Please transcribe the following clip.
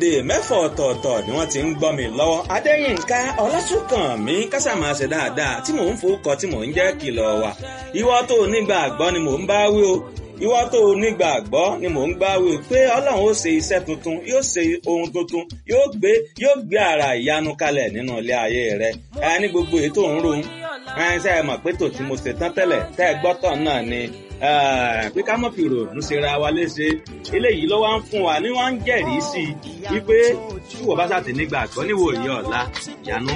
orílẹ̀-èdè mẹ́fọ̀ ọ̀tọ̀ọ̀tọ̀ ni wọ́n ti ń gbọ́ mi lọ́wọ́. adéyínká ọlásùnkànmí kásámàṣe dáadáa tí mò ń fowókọ tí mò ń jẹ́ kìlọ̀ wà. ìwọ tó nígbàgbọ́ ni mò ń bá wí o ìwọ tó nígbàgbọ́ ni mò ń bá wí o pé ọlọ́run ó ṣe iṣẹ́ tuntun yóò ṣe ohun tuntun yóò gbé yóò gbé ara ìyanu kalẹ̀ nínú ilé ayé rẹ ẹ ní gbogbo èyí tó ń ro ẹ ṣe é mọ̀ pé tò tí mo ṣe tán tẹ́lẹ̀ tẹ́ ẹ gbọ́tọ̀ náà ni pé ká mọ̀ fi ròònù ṣera wa léṣe eléyìí ló wá ń fún wa ní wọ́n ń jẹ́rìí sí i wípé tí wọ́n bá ṣàtì nígbàgbọ́ níwòye ọ̀la ìyanu